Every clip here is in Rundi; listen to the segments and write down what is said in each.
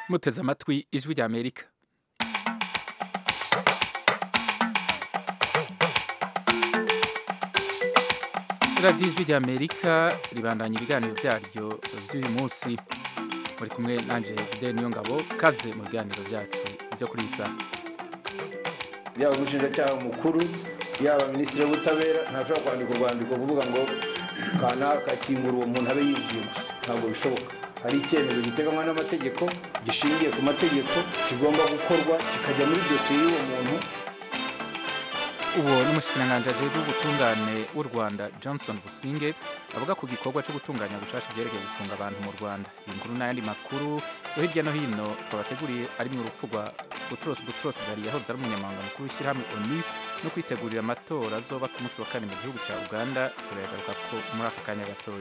muteze amatwi ijwi rya amerika radiyo ijwi rya amerika ribandanya ibiganiro byaryo by'uyu munsi muri kumwe nanjye fidel niyo ngabo kaze mu biganiro byacu byo kuri iyi saha yaba umushinjacyaha mukuru yaba minisitiri w'ubutabera ntashobora kwandika urwandiko kuvuga ngo kanaka kingura uwo muntu abe yinjiye gusa ntabwo bishoboka hari icyemezo giteganywa n'amategeko gishingiye ku mategeko kigomba gukorwa kikajya muri dosiye y'uwo muntu uwo ni umushikiranganji ajejwe ubutungane w'u rwanda johnson businge avuga ku gikorwa cyo gutunganya gushasha ibyerekeye gufunga abantu mu rwanda iyi nkuru n'ayandi makuru yo hirya no hino twabateguriye ari mu urupfu rwa butros butros ghali yahoze ari umunyamabanga mukuru w'ishyirahamwe onu no kwitegurira amatora azoba ku munsi wa kane mu gihugu cya uganda turayagaruka ko muri aka kanya gatoya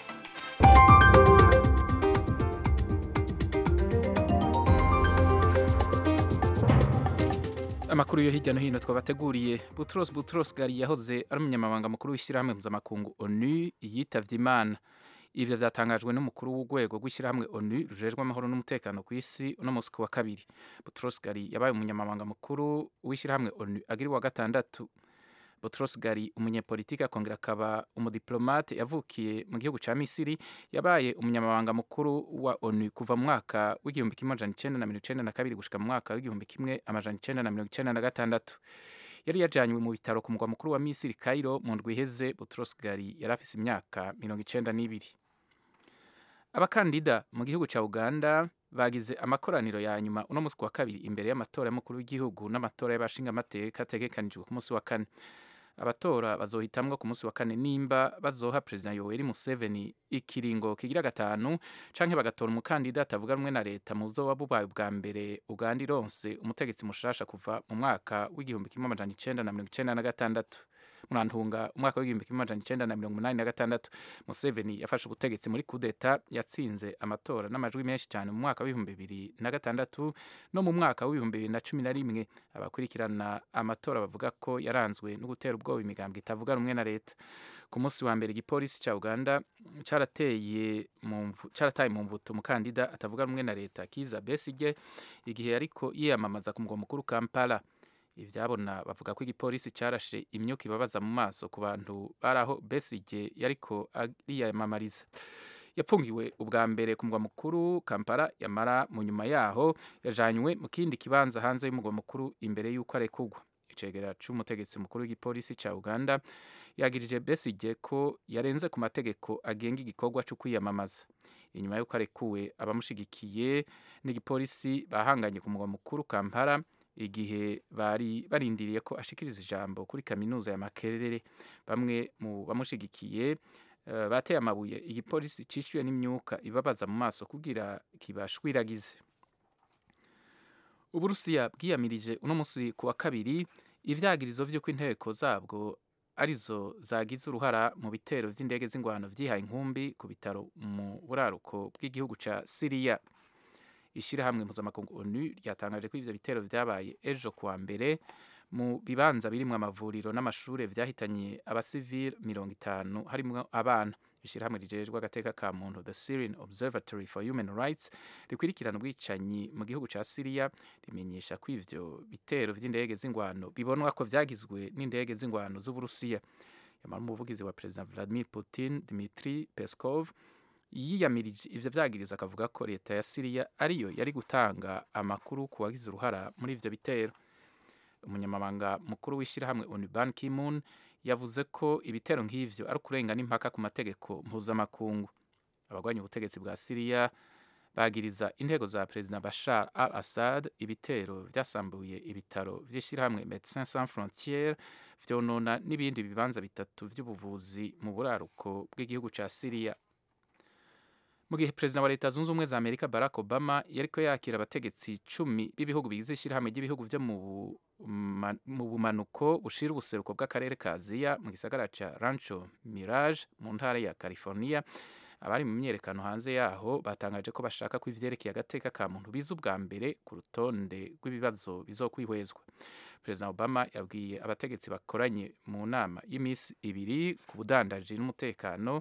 amakuru yo hirya no hino twabateguriye butros butros ghali yahoze ari umunyamabanga mukuru w'ishyirahamwe mpuzamakungu onu yitavye imana ivyo vyatangajwe n'umukuru w'urwego rw'ishyirahamwe onu rujejwe amahoro n'umutekano ku isi uno musi ku wa kabiri butros ghali yabaye umunyamabanga mukuru w'ishyirahamwe onu agira uwa gatandatu Boutros Ghali umunyepolitiki akongera akaba umudiplomate yavukiye mu gihugu ca Misiri yabaye umunyamabanga mukuru wa ONU kuva mu mwaka w'igihumbi kimwe amajana icenda na mirongo icenda na kabiri gushika mu mwaka w'igihumbi kimwe amajana icenda na mirongo icenda na gatandatu yari yajanywe mu bitaro ku mugwa mukuru wa Misiri Cairo mu ndwi iheze Boutros Ghali yari afise imyaka mirongo icenda n'ibiri abakandida mu gihugu ca Uganda bagize amakoraniro ya nyuma uno musi wa kabiri imbere y'amatora y'umukuru w'igihugu n'amatora y'abashingamateka ategekanijwe ku musi wa kane abatora bazohitamwo ku munsi wa kane nimba bazoha perezida yoweri museveni ikiringo kigira gatanu canke bagatora umukandida atavuga rumwe na leta mu buzoba bubaye bwa mbere uganda ironse umutegetsi mushasha kuva mu mwaka w'igihumbi kimwe amajana icenda na mirongo icenda na gatandatu murantunga umwaka w'igihumbi kimwe amajana icenda na mirongo umunani na gatandatu museveni yafashe ubutegetsi muri kudeta yatsinze amatora n'amajwi menshi cyane mu mwaka w'ibihumbi bibiri na gatandatu no mu mwaka w'ibihumbi bibiri na cumi na rimwe abakurikirana amatora bavuga ko yaranzwe no gutera ubwoba imigambwe itavuga rumwe na leta ku munsi wa mbere igipolisi cya uganda carateye carataye mu mvuto umukandida atavuga rumwe na leta kiza besige igihe yariko yiyamamaza ku mugwa mukuru kampala ivyabona bavuga ko igipolisi carashe imyuka ibabaza mu maso ku bantu baraho besige yariko ariyamamariza yapfungiwe ubwa mbere ku mugwa mukuru kampala yamara mu nyuma yaho yajanywe mu kindi kibanza hanze y'umugwa mukuru imbere y'uko arekurwa icegera c'umutegetsi mukuru w'igipolisi ca uganda yagirije besige ko yarenze ku mategeko agenga igikorwa co kwiyamamaza inyuma y'uko arekuwe abamushigikiye n'igipolisi bahanganye ku mugwa mukuru kampala igihe bari barindiriye ko ashikiriza ijambo kuri kaminuza ya makerere bamwe mu bamushigikiye uh, bateye amabuye igipolisi cishyuye n'imyuka ibabaza mu maso kugira kibashwiragize uburusiya bwiyamirije uno musi ku wa kabiri ivyagirizo vy'uko inteko zabwo arizo zagize uruhara mu bitero vy'indege z'ingwano vyihaye inkumbi ku bitaro mu buraruko bw'igihugu ca siriya ishirahamwe mpuzamakungu onu ryatangaje ko ivyo bitero vyabaye ejo kuwa mbere mu bibanza birimwo amavuriro n'amashure vyahitanye abasivile mirongo itanu harimwo abana ishirahamwe rijejwe agateka ka muntu the syrian observatory for human rights rikwirikirana ubwicanyi mu gihugu ca siriya rimenyesha ko ivyo bitero vy'indege z'ingwano bibonwa ko vyagizwe n'indege z'ingwano z'uburusiya yamara umuvugizi wa perezida vladimir putin dmitri peskov yiyamirije ivyo vyagiriza akavuga ko leta ya Siriya ariyo yari gutanga amakuru ku wagize uruhara muri ivyo bitero umunyamabanga mukuru w'ishyirahamwe ONU Ban Ki-moon yavuze ko ibitero nk'ivyo ari ukurenga n'impaka ku mategeko mpuzamakungu abagwanya ubutegetsi bwa Siriya bagiriza intego za perezida Bashar al-Assad ibitero vyasambuye ibitaro vy'ishyirahamwe Médecins Sans Frontières vyonona n'ibindi bibanza bitatu vy'ubuvuzi mu buraruko bw'igihugu ca Siriya mu gihe perezida wa leta zunze ubumwe za amerika barack obama yariko yakira abategetsi cumi b'ibihugu bigize ishyirahamwe ry'ibihugu vyo mu bumanuko bushira ubuseruko bw'akarere ka aziya mu gisagara ca rancho mirage mu ntara ya california abari mu myerekano hanze yaho batangaje ko bashaka ko ivyerekeye agateka ka muntu biza ubwa mbere ku rutonde rw'ibibazo bizokwihwezwa perezida obama yabwiye abategetsi bakoranye mu nama y'imisi ibiri ku budandaji n'umutekano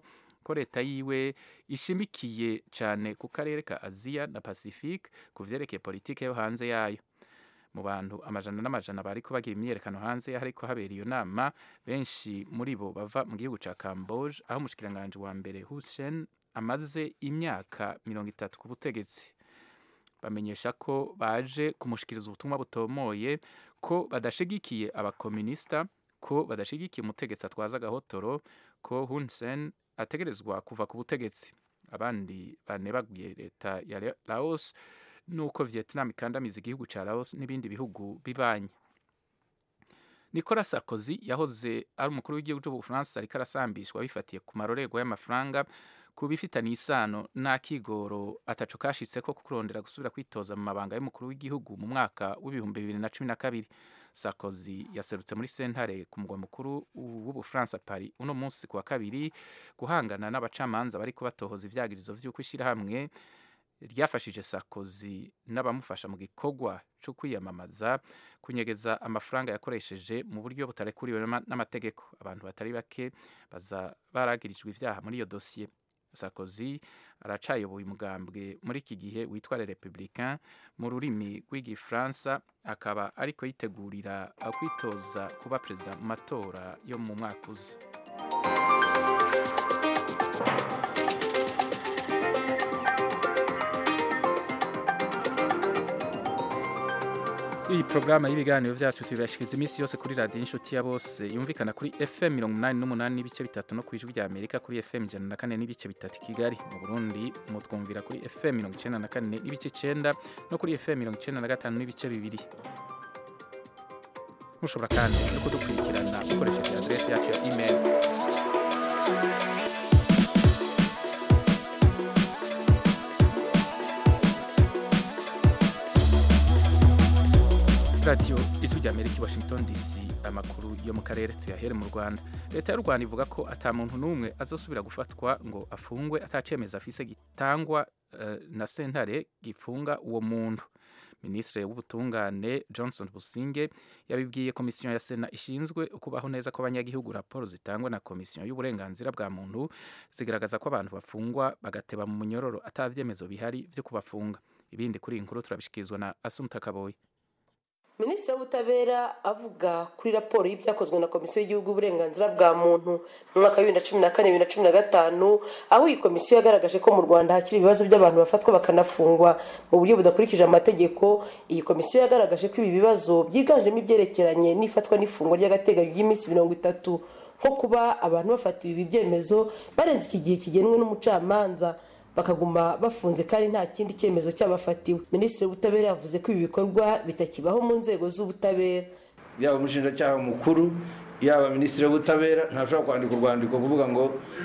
ko leta yiwe ishimikiye cyane ku karere ka aziya na pacifique ku vyerekeye politike yo hanze yayo mu bantu amajana n'amajana bariko bagira imyiyerekano hanze hariko habera iyo nama benshi muri bo bava mu gihugu ca camboge aho umushikiranganji wa mbere hussein amaze imyaka mirongo itatu ku butegetsi bamenyesha ko baje kumushikiriza ubutumwa butomoye ko badashigikiye abakominisita ko badashigikiye umutegetsi atwaza agahotoro ko Hun Sen ategerezwa kuva ku butegetsi abandi banebaguye leta ya Laos nuko Vietnam ikandamiza igihugu ca Laos n'ibindi bihugu bibanye Nicolas Sarkozy yahoze ari umukuru w'igihugu cy'Ubufaransa ariko arasambishwa bifatiye ku marorerwa y'amafaranga ku bifitanye isano n'akigoro ataco kashitse ko kurondera gusubira kwitoza mu mabanga y'umukuru w'igihugu mu mwaka w'ibihumbi bibiri na cumi na kabiri Sarkozy yaserutse muri sentare ku mugwa mukuru w'Ubufaransa Paris uno munsi ku wa kabiri guhangana n'abacamanza bariko batohoza ivyagirizo vy'uko ishyirahamwe ryafashije Sarkozy n'abamufasha mu gikorwa cyo kwiyamamaza kunyegeza amafaranga yakoresheje mu buryo butarekuriwe n'amategeko abantu batari bake baza baragirijwe ivyaha muri iyo dosiye Sarkozy aracayoboye umugambwe muri iki gihe witwa Les Républicains mu rurimi rw'igifaransa akaba ariko yitegurira kwitoza kuba perezida mu matora yo mu mwaka uza iyi porogaramu y'ibiganiro byacu tubibashikiriza iminsi yose kuri radiyo inshuti ya bose yumvikana kuri fm mirongo inani n'umunani n'ibice bitatu no ku ijwi rya amerika kuri fm ijana na kane n'ibice bitatu i kigali mu burundi mutwumvira kuri fm mirongo icyenda na kane n'ibice icyenda no kuri fm mirongo icyenda na gatanu n'ibice bibiri mushobora kandi no kudukurikirana ukoresheje aderesi yacu ya email radiyo ijwi rya amerika i washington dc amakuru yo mu karere tuyahere mu rwanda leta y'u rwanda ivuga ko ata muntu n'umwe azosubira gufatwa ngo afungwe atacemeza afise gitangwa uh, na sentare gifunga uwo muntu minisitiri w'ubutungane johnson businge yabibwiye komisiyo ya sena ishinzwe ukubaho neza kw'abanyagihugu raporo zitangwa na komisiyo y'uburenganzira bwa muntu zigaragaza ko abantu bafungwa bagateba mu munyororo ata vyemezo bihari vyo kubafunga ibindi kuri iyi nkuru turabishikirizwa na asumta kaboyi minisitiri w'ubutabera avuga kuri raporo y'ibyakozwe na komisiyo y'igihugu y'uburenganzira bwa muntu mu mwaka wa bibiri na cumi na kane bibiri na cumi na gatanu aho iyi komisiyo yagaragaje ko mu rwanda hakiri ibibazo by'abantu bafatwa bakanafungwa mu buryo budakurikije amategeko iyi komisiyo yagaragaje ko ibi bibazo byiganjemo ibyerekeranye n'ifatwa n'ifungwa ry'agateganyo ry'iminsi mirongo itatu nko kuba abantu bafatiwe ibi byemezo barenze iki gihe kigenwe n'umucamanza bakaguma bafunze kandi nta kindi cyemezo cyabafatiwe minisitiri w'ubutabera yavuze ko ibi bikorwa bitakibaho mu nzego z'ubutabera yaba umushinjacyaha mukuru yaba minisitiri w'ubutabera ntashobora kwandika urwandiko kuvuga ngo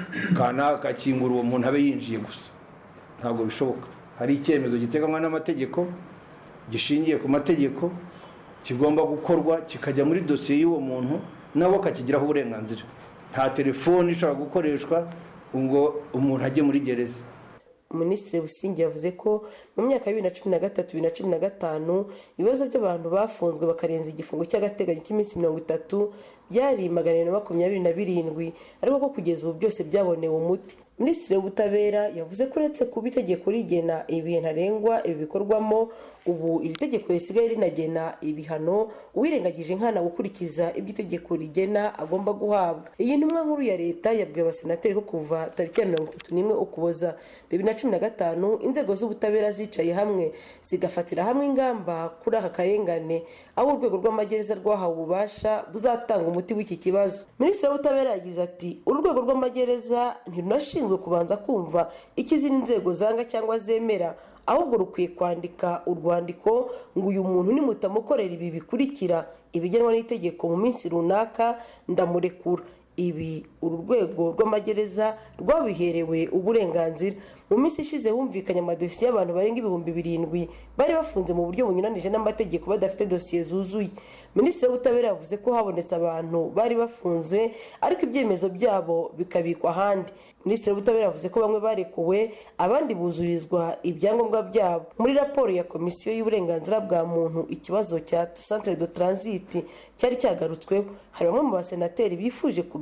kanaka akingura uwo muntu abe yinjiye gusa ntabwo bishoboka hari icyemezo giteganywa n'amategeko gishingiye ku mategeko kigomba gukorwa kikajya muri dosiye y'uwo muntu nawe akakigiraho uburenganzira nta telefoni ishobora gukoreshwa ngo umuntu ajye muri gereza minisitiri busingi yavuze ko mu myaka ya bibiri na cumi na gatatu bibiri na cumi na gatanu ibibazo by'abantu bafunzwe bakarenza igifungo cy'agateganyo cy'iminsi mirongo itatu byari magana abiri na makumyabiri na birindwi ariko ko kugeza ubu byose byabonewe umuti minisitiri w'ubutabera yavuze ko uretse kuba itegeko rigena ibihe ntarengwa ibi bikorwamo ubu iri tegeko risigaye rinagena ibihano uwirengagije nkana gukurikiza ibyo itegeko rigena agomba guhabwa iyi ntumwa nkuru ya leta yabwiye abasenateri ko kuva tariki ya mirongo itatu n'imwe ukuboza bibiri na cumi na gatanu inzego z'ubutabera zicaye hamwe zigafatira hamwe ingamba kuri aka karengane aho urwego rw'amagereza rwahawe ububasha buzatanga umuti w'iki kibazo minisitiri w'ubutabera yagize ati urwego rw'amagereza ntirunashinzwe kubanza kumva icyo izindi nzego zanga cyangwa zemera ahubwo rukwiye kwandika urwandiko ngo uyu muntu nimutamukorera ibi bikurikira ibigenwa n'itegeko mu minsi runaka ndamurekura ibi uru rwego rw'amagereza rwabiherewe uburenganzira mu minsi ishize humvikanye amadosiye y'abantu barenga ibihumbi birindwi bari bafunze mu buryo bunyuranije n'amategeko badafite dosiye zuzuye minisitiri w'ubutabera yavuze ko habonetse abantu bari bafunze ariko ibyemezo byabo bikabikwa ahandi minisitiri w'ubutabera yavuze ko bamwe barekuwe abandi buzurizwa ibyangombwa byabo muri raporo ya komisiyo y'uburenganzira bwa muntu ikibazo cya centre de transit cyari cyagarutsweho hari bamwe mu basenateri bifuje kumenya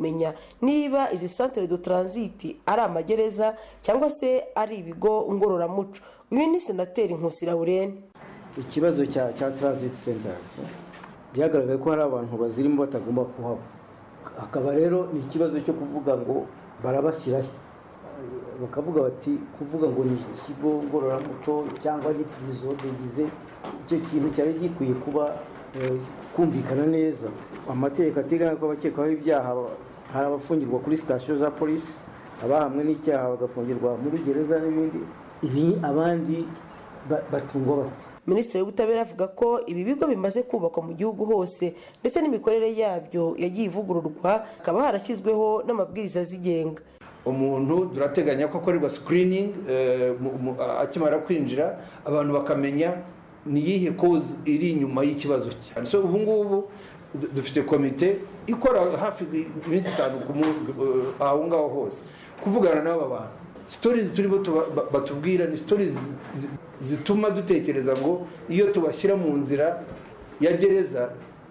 kumenya niba izi santere do taransiti ari amagereza cyangwa se ari ibigo ngororamuco uyu ni senateri nkusi laurene ikibazo cya cya transit centers byagaragaye ko hari abantu bazirimo batagomba kuhaba hakaba rero ni ikibazo cyo kuvuga ngo barabashyiraho bakavuga bati kuvuga ngo ni ikigo ngororamuco cyangwa ni pirizo bigize icyo kintu cyari gikwiye kuba kumvikana neza amategeko ateganya ko abakekwaho ibyaha hari abafungirwa kuri sitasiyo za polisi abahamwe n'icyaha bagafungirwa muri gereza n'ibindi ibi abandi bacungwa bate minisitiri w'ubutabera avuga ko ibi bigo bimaze kubakwa mu gihugu hose ndetse n'imikorere yabyo yagiye ivugururwa hakaba harashyizweho n'amabwiriza azigenga umuntu turateganya ko akorerwa sikiriningi akimara kwinjira abantu bakamenya ni iyihe kozi iri inyuma y'ikibazo cye so ubu ngubu dufite komite ikora hafi iminsi itanu aho ngaho hose kuvugana n'aba bantu sitori turimo batubwira ni sitori zituma dutekereza ngo iyo tubashyira mu nzira ya gereza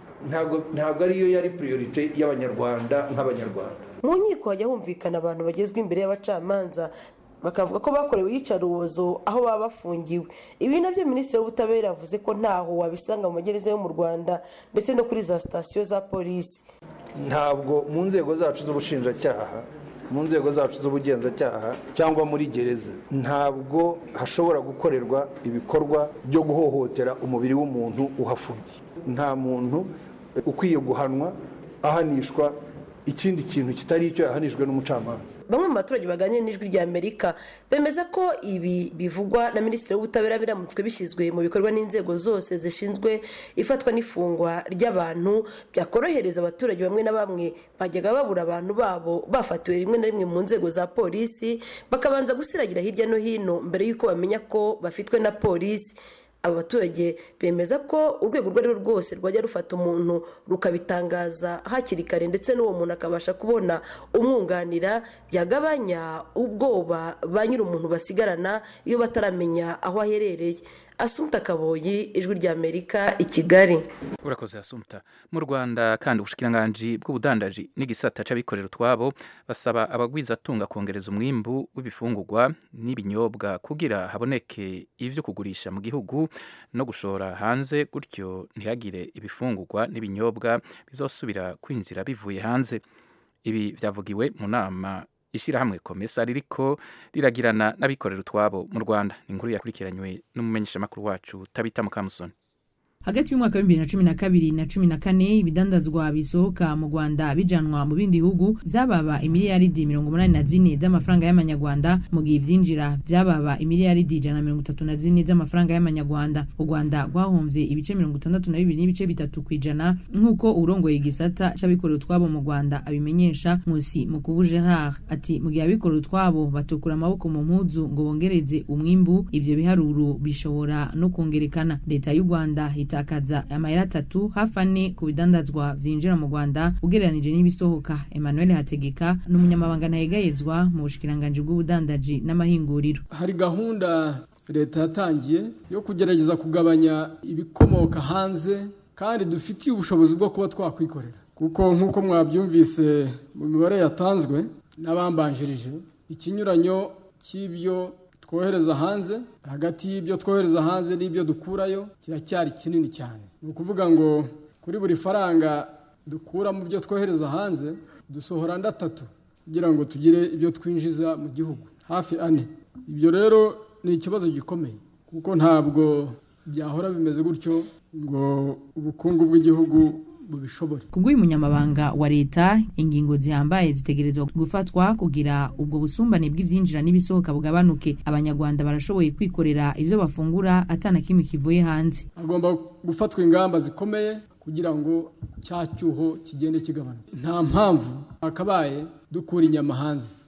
ntabwo ariyo yari puriyorite y'abanyarwanda nk'abanyarwanda mu nkiko hajya humvikana abantu bagezwa imbere y'abacamanza bakavuga ko bakorewe iyicarubozo aho baba bafungiwe ibi nabyo minisitiri w'ubutabera yavuze ko ntaho wabisanga mu magereza yo mu rwanda ndetse no kuri za sitasiyo za polisi ntabwo mu nzego zacu z'ubushinjacyaha mu nzego zacu z'ubugenzacyaha cyangwa muri gereza ntabwo hashobora gukorerwa ibikorwa byo guhohotera umubiri w'umuntu uhafungiye nta muntu ukwiye guhanwa ahanishwa ikindi kintu kitari icyo yahanijwe n'umucamanza bamwe mu baturage baganira n'ijwi rya amerika bemeza ko ibi bivugwa na minisitiri w'ubutabera biramutswe bishyizwe mu bikorwa n'inzego zose zishinzwe ifatwa n'ifungwa ry'abantu byakorohereza abaturage bamwe na bamwe bajyaga babura abantu babo bafatiwe rimwe na rimwe mu nzego za polisi bakabanza gusiragira hirya no hino mbere y'uko bamenya ko bafitwe na polisi aba baturage bemeza ko urwego urwo ari rwo rwose rwajya rufata umuntu rukabitangaza hakiri kare ndetse n'uwo muntu akabasha kubona umwunganira byagabanya ubwoba ba nyiri umuntu basigarana iyo bataramenya aho aherereye asumta kaboyi ijwi rya amerika i kigali urakoze asumta mu rwanda kandi ubushikiranganji bw'ubudandaji n'igisata c'abikorera utwabo basaba abagwizatunga kongereza umwimbu w'ibifungurwa n'ibinyobwa kugira haboneke ivyo kugurisha mu gihugu no gushora hanze gutyo ntihagire ibifungurwa n'ibinyobwa bizosubira kwinjira bivuye hanze ibi vyavugiwe mu nama ishyirahamwe komesa ririko riragirana n'abikorera utwabo mu rwanda ni inkuru yakurikiranywe n'umumenyeshamakuru wacu tabita mukamusoni hagati y'umwaka wa bibiri na cumi na kabiri na cumi na kane ibidandazwa bisohoka mu rwanda bijanwa mu bindi bihugu byababa imiliyaridi mirongo umunani na zine z'amafaranga y'amanyarwanda mu gihe ivyinjira byababa imiliyaridi ijana na mirongo itatu na zine z'amafaranga y'amanyarwanda u rwanda rwahomvye ibice mirongo itandatu na bibiri n'ibice bitatu ku ijana nk'uko urongoye igisata c'abikorera utwabo mu rwanda abimenyesha nkusi mukubu gerard ati mu gihe abikorera utwabo batukura amaboko mu mpuzu ngo bongereze umwimbu ivyo biharuro bishobora no kongerekana leta y'u rwanda itakaza amayeri atatu hafi ane ku bidandazwa vyinjira mu rwanda ugereranije n'ibisohoka emmanuel hategeka ni umunyamabanga ntayegayezwa mu bushikiranganji bw'ubudandaji n'amahinguriro hari gahunda leta yatangiye yo kugerageza kugabanya ibikomoka hanze kandi dufitiye ubushobozi bwo kuba twakwikorera kuko nk'uko mwabyumvise mu mibare yatanzwe n'abambanjirije ikinyuranyo cy'ibyo twohereza hanze hagati y'ibyo twohereza hanze n'ibyo dukurayo kiracyari kinini cyane ni ukuvuga ngo kuri buri faranga dukura mu byo twohereza hanze dusohora andi atatu kugira ngo tugire ibyo twinjiza mu gihugu hafi ane ibyo rero ni ikibazo gikomeye kuko ntabwo byahora bimeze gutyo ngo ubukungu bw'igihugu bubishobore kubw'uyu munyamabanga wa leta ingingo zihambaye zitegerezwa gufatwa kugira ubwo busumbane bw'ivyinjira n'ibisohoka bugabanuke abanyarwanda barashoboye kwikorera ivyo bafungura atana kimwe kivuye hanze hagomba gufatwa ingamba zikomeye kugira ngo cya cyuho kigende kigabanuka nta mpamvu hakabaye dukura inyama hanze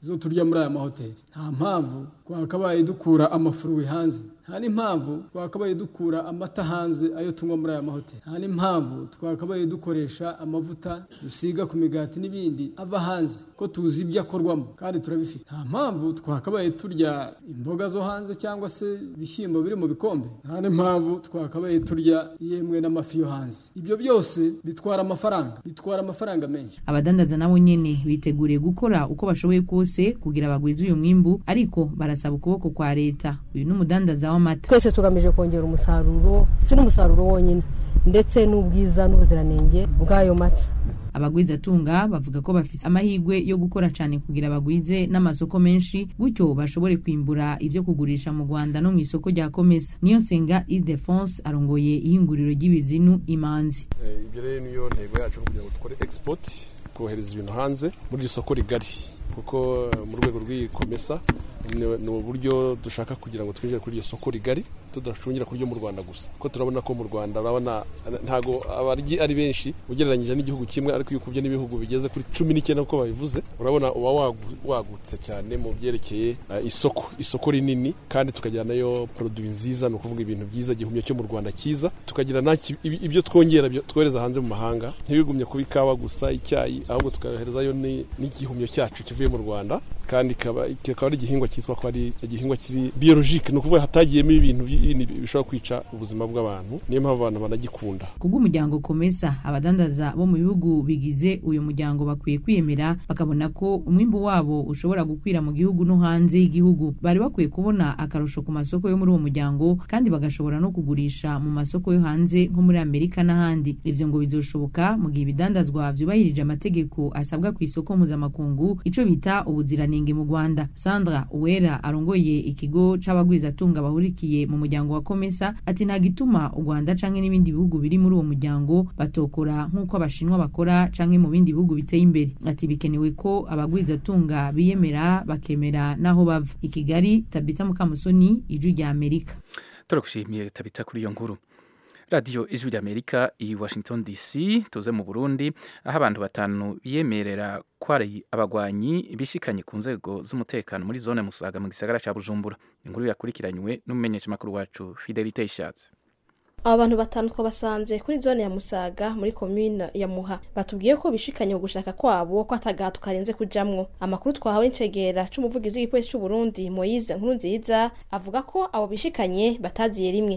zo turya muri aya mahoteli nta mpamvu twakabaye dukura amafuruwi hanze nta n'impamvu twakabaye dukura amata hanze ayo tunywa muri aya mahoteli nta n'impamvu twakabaye dukoresha amavuta dusiga ku migati n'ibindi ava hanze ko tuzi ibyo akorwamo kandi turabifite nta mpamvu twakabaye turya imboga zo hanze cyangwa se ibishyimbo biri mu bikombe nta n'impamvu twakabaye turya yemwe n'amafi yo hanze ibyo byose bitwara amafaranga bitwara amafaranga menshi abadandaza nabo nyene biteguriye gukora uko bashoboye kose kugira bagwize uyu mwimbu ariko barasaba ukuboko kwa leta uyu ni umudandaza w'amata twese tugamije kongera umusaruro si n'umusaruro wonyine ndetse n'ubwiza n'ubuziranenge bw'ayo mata abagwizatunga bavuga ko bafise amahirwe yo gukora cyane kugira bagwize n'amasoko menshi gutyo bashobore kwimbura ivyo kugurisha mu rwanda no mu isoko rya komesa niyo nsenga idefonse arongoye ihinguriro ry'ibizinu imanzi ibyo rero niyo ntego yacu kugira ngo dukore export kohereza ibintu hanze muri iri soko rigari kuko mu rwego rw'iyi komesa ni uburyo dushaka kugira ngo twinjire kuri iryo soko rigari tudacungira kuryo mu Rwanda gusa ko turabona ko mu Rwanda urabona ntago abaryi ari benshi ugereranyije n'igihugu kimwe ariko iyo ukubye n'ibihugu bigeze kuri cumi n'icyenda uko babivuze urabona uba wagutse cyane mu byerekeye isoko isoko rinini kandi tukagira nayo produit nziza ni ukuvuga ibintu byiza igihumyo cyo mu Rwanda cyiza tukagira ibyo twongera twohereza hanze mu mahanga ntibigumye kuba ikawa gusa icyayi ahubwo tukayoherezayo n'igihumyo cyacu kivuye mu Rwanda kandi kikaba ari igihingwa cyitwa ko ari igihingwa kiri biologique ni ukuvuga hatagiyemo ibintu bishobora kwica ubuzima bw'abantu niyo mpamvu abantu banagikunda kubw'umuryango komesa abadandaza bo mu bihugu bigize uyu muryango bakwiye kwiyemera bakabona ko umwimbu wabo ushobora gukwira mu gihugu no hanze y'igihugu bari bakwiye kubona akarusho ku masoko yo muri uwo muryango kandi bagashobora no kugurisha mu masoko yo hanze nko muri amerika n'ahandi ivyo ngo bizoshoboka mu gihe ibidandazwa vyubahirije amategeko asabwa ku isoko mpuzamakungu ico bita ubuziranenge mu rwanda sandra uwera arongoye ikigo c'abagwizatunga bahurikiye mu muryango wa komesa ati nta gituma u rwanda canke n'ibindi bihugu biri muri uwo muryango batokora nk'uko abashinwa bakora canke mu bindi bihugu biteye imbere ati bikenewe ko abagwizatunga biyemera bakemera n'aho bava i kigali tabita mukamusoni ijwi rya amerika turagushimiye tabita kuri iyo nkuru radiyo ijwi ry'amerika i washington dc tuze mu burundi aho abantu batanu biyemerera ko ari abagwanyi bishikanye ku nzego z'umutekano muri zone musaga mu gisagara cya bujumbura inkuru yakurikiranywe n'umumenyeshamakuru wacu fidelite ishatse aba bantu batanu twabasanze kuri zone ya musaga muri komine ya muha batubwiye ko bishikanye gushaka kwabo ko atagato karenze kujamwo amakuru twahawe n'icegera c'umuvugizi w'igipolisi c'u Burundi Moise nkuru nziza avuga ko abo bishikanye bataziye rimwe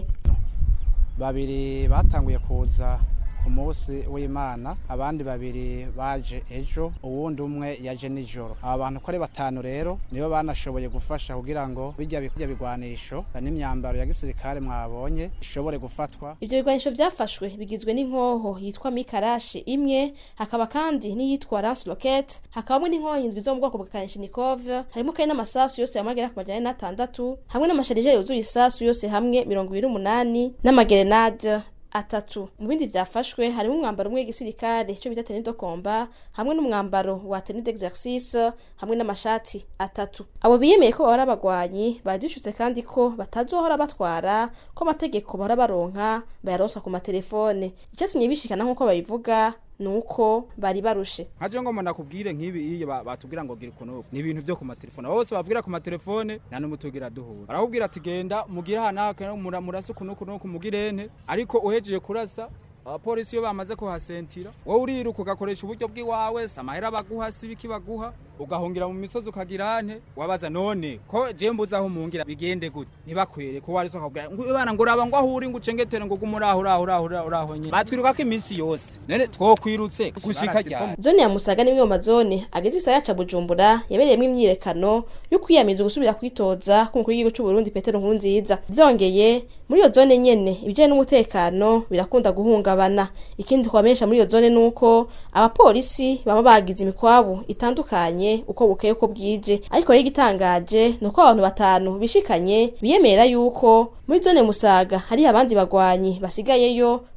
babiri batanguye kuza ku munsi w'imana abandi babiri baje ejo uwundi umwe yaje nijoro aba bantu ko ari batanu rero nibo banashoboye gufasha kugira ngo bijya bijya bigwanisho n'imyambaro ya gisirikare mwabonye ishobore gufatwa ivyo bigwanisho vyafashwe bigizwe n'inkoho yitwa mikarashi imwe hakaba kandi n'iyitwa lance rocket hakabamwe n'inkoho indwi zo mu bwoko bwa kalashnikov harimo kandi n'amasasu yose yamagera ku majana n'atandatu hamwe n'amasharije yuzuye isasu yose hamwe mirongo ibiri n'umunani n'amagerenade atatu mu bindi byafashwe harimo umwambaro umwe w'igisirikare cyo bita tenue de combat hamwe n'umwambaro wa tenue d'exercice hamwe n'amashati atatu abo biyemeye ko bahora abagwanyi badishutse kandi ko batazohora batwara ko amategeko bahora baronka bayaronsa ku matelefone icyatumye bishikana nk'uko babivuga nuko bari barushe nkaje ngo nakubwire nk'ibi iyo batubwira ngo gira ukuntu ni ibintu byo ku matelefone bose bavugira ku matelefone nta n'umutugira duhura barakubwira ati genda mugire hanaka murasa ukuntu ukuntu kumugirene ariko uhejeje kurasa abapolisi iyo bamaze kuhasentira wowe uriruka ugakoresha uburyo bw'iwawe samahera baguha si ibiki baguha ugahungira mu misozi ukagira ante wabaza none ko je mbuza aho mungira bigende gute ntibakwere ko wari sokabwira ngo bana ngo uraba ngo ahuri ngo ucengetere ngo gumuraho uraho uraho uraho nyine batwiruka ko iminsi yose none twokwirutse gushika ryari zone ya musaga ni imwe mu mazone ageze isaya ca bujumbura yabereyemo imyiyerekano yo kwiyamiza gusubira kwitoza k'umukuru w'igihugu c'u Burundi Petero Nkurunziza vyongeye muri iyo zone nyene ibijanye n'umutekano birakunda guhungabana ikindi twamenyesha muri iyo zone nuko abapolisi baba bagize imikwabu itandukanye uko bukeye uko bwije ariko rero igitangaje ni uko abantu batanu bishikanye biyemera yuko muri zone musaga hari abandi bagwanyi basigayeyo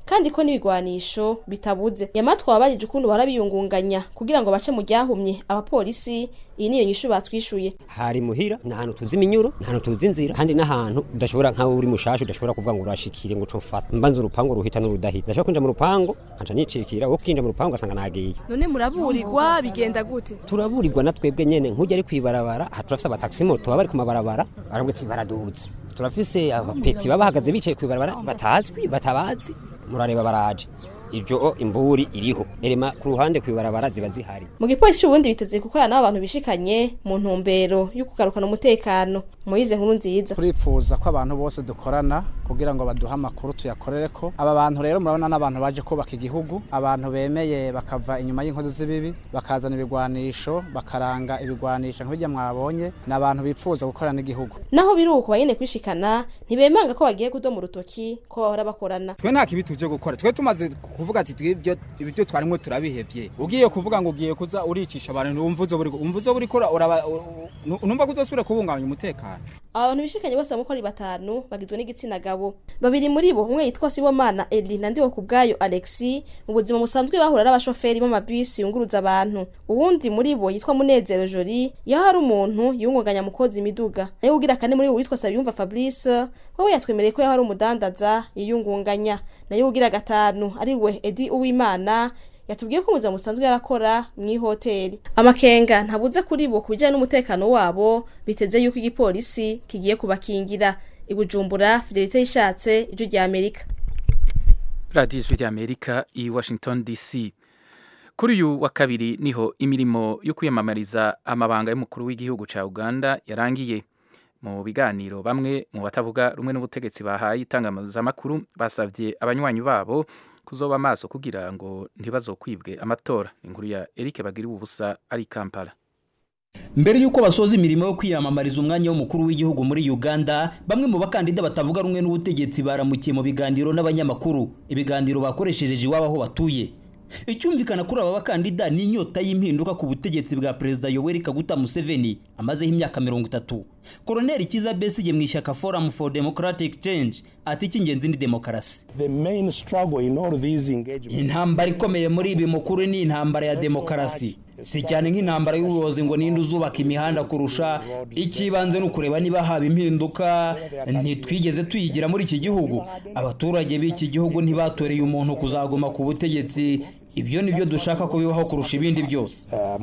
kandi ko n'ibigwanisho bitabuze yamatwa wabajije ukuntu bahora biyungunganya kugira ngo bace mu ryahumye abapolisi iyi niyo nyishu batwishuye hari muhira ni ahantu tuzi iminyuro ni ahantu tuzi inzira kandi n'ahantu udashobora nkaho uri mushasha udashobora kuvuga ngo urashikire ngo cofata mbanza urupangu ruhita n'urudahita ndashobora kwinjira mu rupangu nkaca nicikira wo kwinjira mu rupangu ugasanga nagiye none muraburirwa bigenda gute turaburirwa na twebwe nyene nk'ujya ari kwibarabara aha turafise abataxi moto baba bari ku mabarabara baravuga ati baraduze turafise abapeti baba bahagaze bicaye kwibarabara batazwi batabazi murareba baraje ibyo imburi iriho erema ku ruhande kwibarabara ziba zihari mu gipolisi ubundi biteze gukorana n'abantu bishikanye mu ntumbero yo kugarukana umutekano muyize nkuru nziza turifuza ko abantu bose dukorana kugira ngo baduhe amakuru tuyakorere ko aba bantu rero murabona n'abantu baje kubaka igihugu abantu bemeye bakava inyuma y'inkozi z'ibibi bakazana ibigwanisho bakaranga ibigwanisho nk'ibyo mwabonye ni abantu bifuza gukorana n'igihugu naho biri uko banyene kwishikana ntibemanga ko bagiye kudoma urutoki ko bahora bakorana twe nta kibi tuje gukora twe tumaze kuvuga ati twibyo ibyo twarimwe turabihevye ugiye kuvuga ngo ugiye kuza uricisha abantu umva uzo buri umva uzo buri kora uraba numva ko uzosubira kubungabanya umutekano abantu bishikanye bose bamukora batanu bagizwe n'igitsina gabo babiri muri bo umwe yitwa Sibomana Eli na ndiho kubgayo Alexi mu buzima busanzwe bahura n'abashoferi b'amabisi yunguruza abantu uwundi muri bo yitwa Munezero Jori yaho hari umuntu yungunganya mukozi imiduga nayo ugira kane muri bo witwa Sabiyumva Fabrice wowe yatwemereye ko yaho ari umudandaza yiyungunganya nayo ugira gatanu ari we Edi Uwimana yatubwiye ko umuzima musanzwe yarakora mu ihoteli amakenga ntabuze kuri bo ku bijyanye n'umutekano wabo biteze yuko igipolisi kigiye kubakingira ibujumbura fidelite yishatse ijwi rya amerika radiyo ijwi rya amerika i washington dc kuri uyu wa kabiri niho imirimo yo kwiyamamariza amabanga y'umukuru w'igihugu cya uganda yarangiye mu biganiro bamwe mu batavuga rumwe n'ubutegetsi bahaye itangazamakuru basabye abanywanyi babo kuzoba amaso kugira ngo ntibazokwibwe amatora inkuru ya Eric bagiriwe ubusa ari Kampala mbere y'uko basoza imirimo yo kwiyamamariza umwanya w'umukuru w'igihugu muri uganda bamwe mu bakandida batavuga rumwe n'ubutegetsi baramukiye mu biganiro n'abanyamakuru ibiganiro bakoresheje iwabo aho batuye icyumvikana kuri aba bakandida ni inyota y'impinduka ku butegetsi bwa perezida yoweri kaguta museveni amazeho imyaka mirongo itatu koroneli kiza besigye mu ishyaka forum for democratic change ati icy'ingenzi ni demokarasi intambara ikomeye muri ibi mukuru ni intambara ya demokarasi si cyane nk'intambara y'ubuyobozi ngo ninde uzubaka imihanda kurusha icy'ibanze ni ukureba niba haba impinduka ntitwigeze tuyigira muri iki gihugu abaturage b'iki gihugu ntibatoreye umuntu kuzaguma ku butegetsi ibyo ni byo dushaka ko bibaho kurusha ibindi byose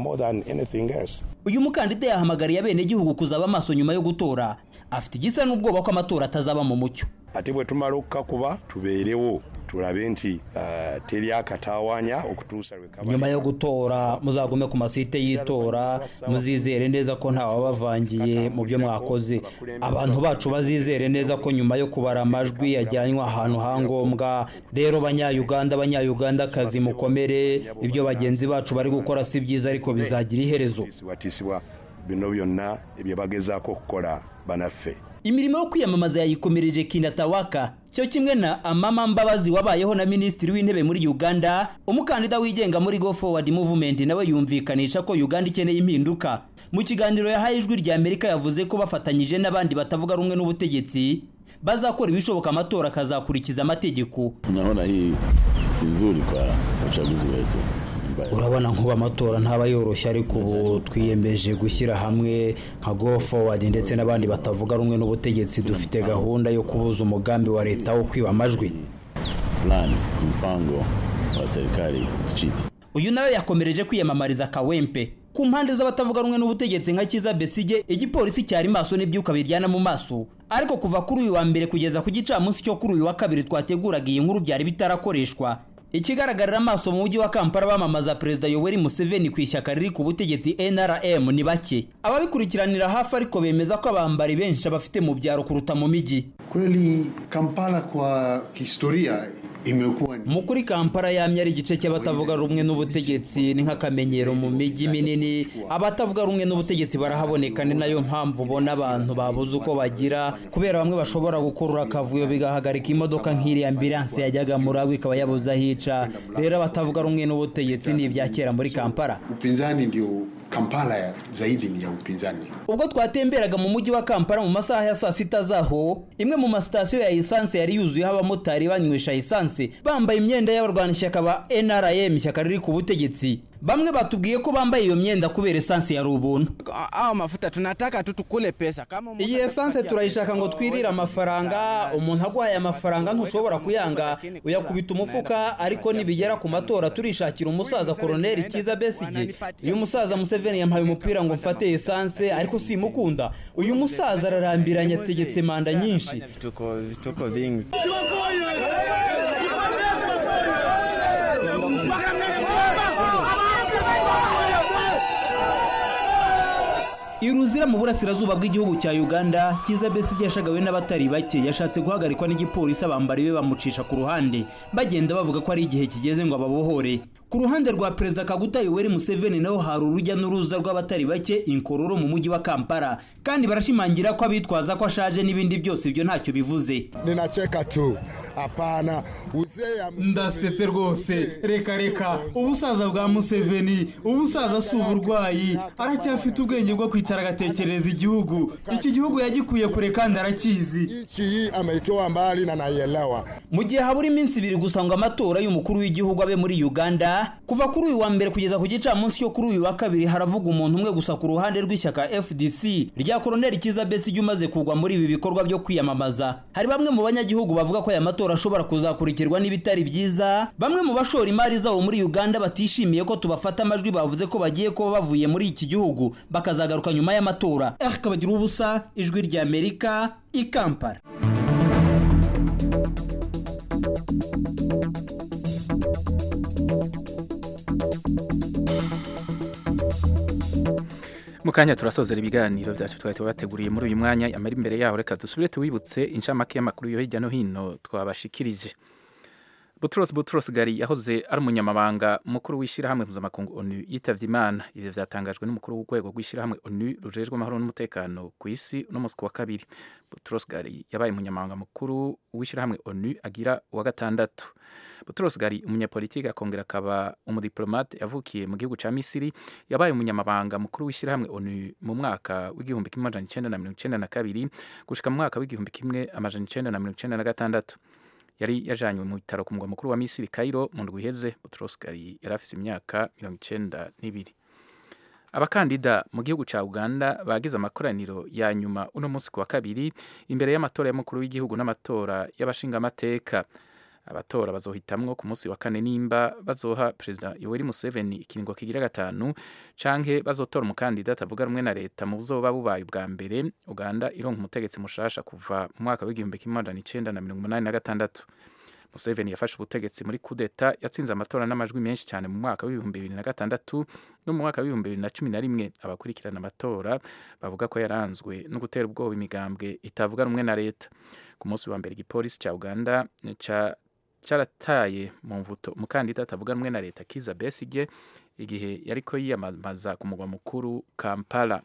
uyu mukandida yahamagariye abenegihugu kuzaba amaso nyuma yo gutora afite igisa n'ubwoba ko amatora atazaba mu mucyo ate bwe tumala okukakuba tubeerewo tulabe nti uh, teri akatawaanya okutuusa lwe nyuma yo gutora muzagume ku masite y'itora muzizere neza ko ntawabavangiye mu byo mwakoze abantu bacu bazizere neza ko nyuma yo kubara amajwi yajyanywe ahantu hangombwa rero banyayuganda abanyayugandakazi mukomere ibyo bagenzi bacu bari gukora si byiza ariko bizagira iherezo bino byonna ebyo bagezaako okukola banaffe imirimo yo kwiyamamaza yayikomereje kinatawaka cyo kimwe na amama mbabazi wabayeho na minisitiri w'intebe muri uganda umukandida wigenga muri go forward movement nawe yumvikanisha ko uganda ikeneye impinduka mu kiganiro yahaye ijwi rya amerika yavuze ko bafatanyije n'abandi batavuga rumwe n'ubutegetsi bazakora ibishoboka amatora akazakurikiza amategeko naona hii si nzuri kwa uchaguzi wetu urabona nkuba amatora ntaba yoroshye ariko ubu twiyemeje gushyira hamwe nka go forward ndetse n'abandi batavuga rumwe n'ubutegetsi dufite gahunda yo kubuza umugambi wa leta wo kwiba amajwi plan mpango wa serikali tuchiti uyu nawe yakomereje kwiyamamariza kawempe ku mpande z'abatavuga rumwe n'ubutegetsi nka kiza besige igipolisi cyari maso n'ibyuka biryana mu maso ariko kuva kuri uyu wa mbere kugeza ku gicamunsi cyo kuri uyu wa kabiri twateguraga iyi nkuru byari bitarakoreshwa ikigaragarira amaso mu mujyi wa kampala bamamaza perezida yoweri museveni ku ishyaka riri ku butegetsi nrm ni bake ababikurikiranira hafi ariko bemeza ko abambari benshi bafite mu byaro kuruta mu mijyi kweli kampala kwa kihistoria imekuwa mu kuri kampala yamye ari igice cy'abatavuga rumwe n'ubutegetsi ni nk'akamenyero mu mijyi minini abatavuga rumwe n'ubutegetsi barahaboneka ni nayo mpamvu ubona abantu babuze uko bagira kubera bamwe bashobora gukurura akavuyo bigahagarika imodoka nk'iriya ambilanse yajyaga muri abo ikaba yabuze aho ica rero abatavuga rumwe n'ubutegetsi ni ibya kera muri kampala upinzani ndio Kampala zaidi ni ya upinzani. ubwo twatemberaga mu mujyi wa kampala mu masaha ya saa sita zaho imwe mu masitasiyo ya esanse yari yuzuyeho abamotari banywesha esanse bambaye imyenda y'abarwanashyaka ba nrm ishyaka riri ku butegetsi bamwe batubwiye ko bambaye iyo myenda kubera esanse yari ubuntu Hao mafuta tunataka tu tukule pesa kama umuntu iyi esanse turayishaka ngo twirire amafaranga umuntu aguhaye amafaranga ntushobora kuyanga uyakubita umufuka ariko nibigera ku matora turishakira umusaza koroneri kiza besige uyu musaza museveni yampaye umupira ngo mfate esanse ariko simukunda uyu musaza ararambiranye ategetse manda nyinshi vituko vituko vingi iruzira mu burasirazuba bw'igihugu cya uganda kiza besige yashagawe n'abatari bake yashatse guhagarikwa n'igipolisi abambari be bamucisha ku ruhande bagenda bavuga ko ari igihe kigeze ngo ababohore ku ruhande rwa perezida kaguta yoweri museveni naho hari urujya n'uruza rw'abatari bake inkororo mu mujyi wa kampala kandi barashimangira ko abitwaza ko ashaje n'ibindi byose ibyo ntacyo bivuze ninacheka tu hapana uzee ya ndasetse rwose reka reka ubusaza bwa museveni ubusaza si uburwayi aracyafite ubwenge bwo kwicara agatekereza igihugu iki gihugu yagikuye kure kandi arakizi nchi hii ameitoa mbali na naielewa mu gihe habura iminsi ibiri gusa ngo amatora y'umukuru w'igihugu abe muri uganda kuva kuri uyu wa mbere kugeza ku gicamunsi cyo kuri uyu wa kabiri haravuga umuntu umwe gusa ku ruhande rw'ishyaka fdc rya koroneri kiza besige umaze kugwa muri ibi bikorwa byo kwiyamamaza hari bamwe mu banyagihugu bavuga ko aya matora ashobora kuzakurikirwa n'ibitari byiza bamwe mu bashora imari zabo muri uganda batishimiye ko tubafata amajwi bavuze ko bagiye kuba bavuye muri iki gihugu bakazagaruka nyuma y'amatora eric kabagira ubusa ijwi ry'amerika i kampala mu kanya turasozera ibiganiro byacu twari tubateguriye muri uyu mwanya amara imbere yaho reka dusubire tuwibutse inshamake y'amakuru yo hirya no hino twabashikirije Butros Butros Ghali yahoze ari umunyamabanga mukuru w'ishyirahamwe mpuzamakungu ONU yitavye Imana ivyo vyatangajwe n'umukuru w'urwego rw'ishyirahamwe ONU rujejwe amahoro n'umutekano ku isi uno musi wa kabiri Butros Ghali yabaye umunyamabanga mukuru w'ishyirahamwe ONU agira uwa gatandatu Butros Ghali umunyapolitiki akongera akaba umudiplomate yavukiye mu gihugu ca Misiri yabaye umunyamabanga mukuru w'ishyirahamwe ONU mu mwaka w'igihumbi kimwe amajana icenda na mirongo icenda na kabiri gushika mu mwaka w'igihumbi kimwe amajana icenda na mirongo icenda na gatandatu yari yajanywe mu bitaro ku mugwa mukuru wa Misiri Cairo mu ndwi iheze Butros Ghali yari afise imyaka mirongo icenda n'ibiri abakandida mu gihugu ca Uganda bagize amakoraniro ya nyuma uno munsi ku wa kabiri imbere y'amatora y'umukuru w'igihugu n'amatora y'abashingamateka abatora bazohitamwo ku munsi wa kane nimba bazoha perezida Yoweri Museveni ikiringo kigira gatanu canke bazotora umukandida atavuga rumwe na leta mu buzoba bubaye ubwa mbere Uganda ironka umutegetsi mushasha kuva mu mwaka w'igihumbi kimwe amajana icenda na mirongo umunani na gatandatu Museveni yafashe ubutegetsi muri kudeta yatsinze amatora n'amajwi menshi cyane mu mwaka w'ibihumbi bibiri na gatandatu no mu mwaka w'ibihumbi bibiri na cumi na rimwe abakurikirana amatora bavuga ko yaranzwe no gutera ubwoba imigambwe itavuga rumwe na leta ku munsi wa mbere igipolisi cya uganda ca cyarataye mu mvuto umukandida atavuga rumwe na leta kiza besige igihe yariko yiyamamaza ku mugwa mukuru kampala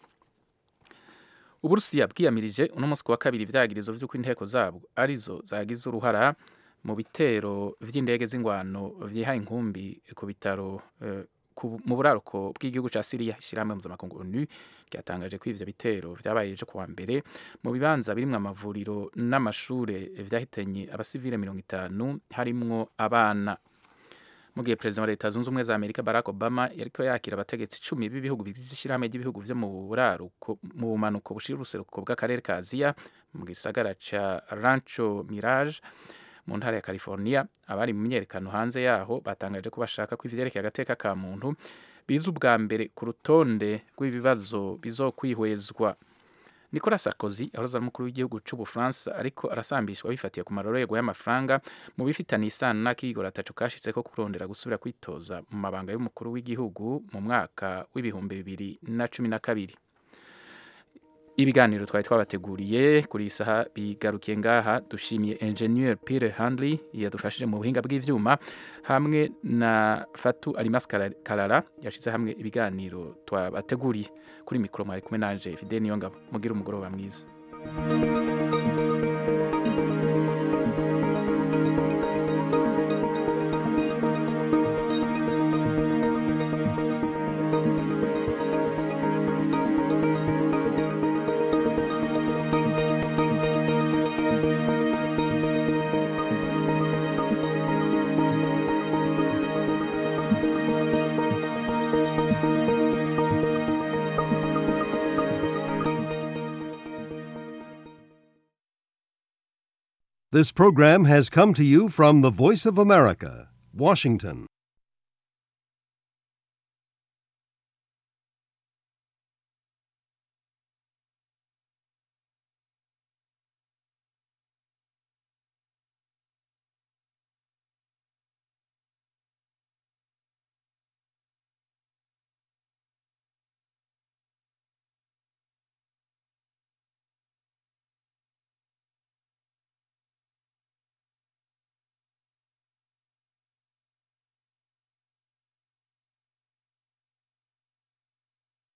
uburusiya bwiyamirije uno munsi ku wa kabiri ivyagirizo vy'uko inteko zabwo arizo zagize uruhara mu bitero vy'indege z'ingwano vyihaye inkumbi ku bitaro eh, mu buraruko bw'igihugu ca Syria ishyirahamwe mpuzamakungu ONU ryatangaje ko ivyo bitero vyabaye ejo kuwa mbere mu bibanza birimwo amavuriro n'amashure vyahitanye abasivile mirongo itanu harimwo abana mu gihe perezida wa leta zunze ubumwe za amerika barack obama yariko yakira abategetsi icumi b'ibihugu bigize ishyirahamwe ry'ibihugu vyo mu buraruko mu bumanuko bushira uruseruko bw'akarere ka aziya mu gisagara ca rancho mirage mu ntara ya california abari mu myerekano hanze yaho batangaje ko bashaka ko ivyerekeye agateka ka muntu biza ubwa mbere ku rutonde rw'ibibazo bizokwihwezwa nicolas sarkozy yahoze ari umukuru w'igihugu c'ubufaransa ariko arasambishwa bifatiye ku marorerwa y'amafaranga mu bifitanye isano n'akigoro ataco kashitse ko kurondera gusubira kwitoza mu mabanga y'umukuru w'igihugu mu mwaka w'ibihumbi bibiri na cumi na kabiri ibiganiro twari twabateguriye kuri iyi saha bigarukiye ngaha dushimiye engineer Pierre Handley yadufashije mu buhinga bw'ivyuma hamwe na Fatu Alimas Kalala yashize hamwe ibiganiro twabateguriye kuri mikoro mwari kumwe nanje Fidel Niyongabo mugira umugoroba mwiza This program has come to you from the Voice of America, Washington.